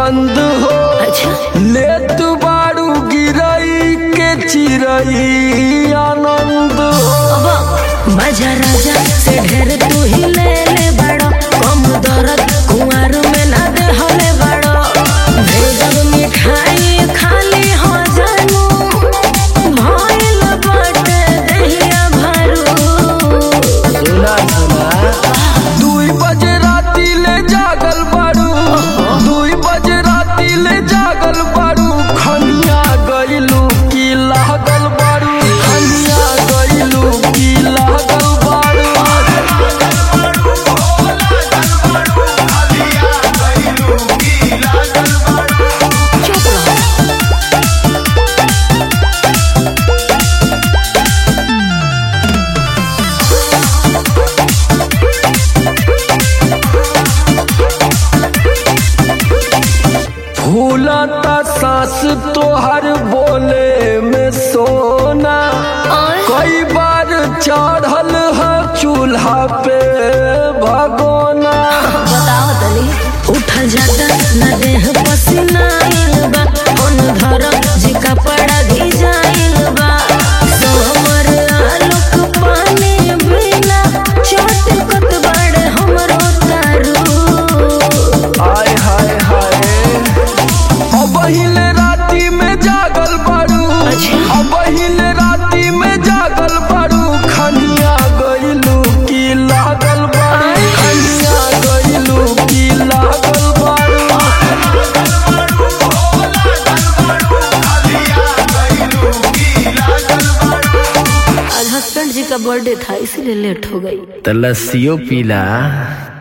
बंद हो अच्छा ले तू बारू गिरई के चिरई आनंद हो अब बाजा राजा से ढेर तू ही ले ले बड़ो कम दर्द कुंवर में ना दे होले बड़ो भेजब मिठाई खाली हो जानू भइल बाटे दहिया भरू सुना सुना दुई बजे राती ले जागल बारू दुई बजे राती ले जागल बारू खनिया गइलू की लागल बारू खनिया गइलू की लागल बारू चुप रहो फूलता सांस तोहर बोले में सोना और कई बार चढ़ल है चूल्हा पे भगोना बताओ तनी उठल जाता न देह पसीना आइल बा कौन धर जी कपड़ा भिजाइल बा सोमर आलोक पानी बिना चोट कत बड़े हमरो तारू आय हाय हाय अब हिले राती में जागल बारू अच्छा। अब हिले राती में जागल बारू खनिया गइलू की लागल बारू खनिया गइलू की लागल बारू आज हस्बैंड जी का बर्थडे था इसीलिए लेट हो गई तो लस्सियों पीला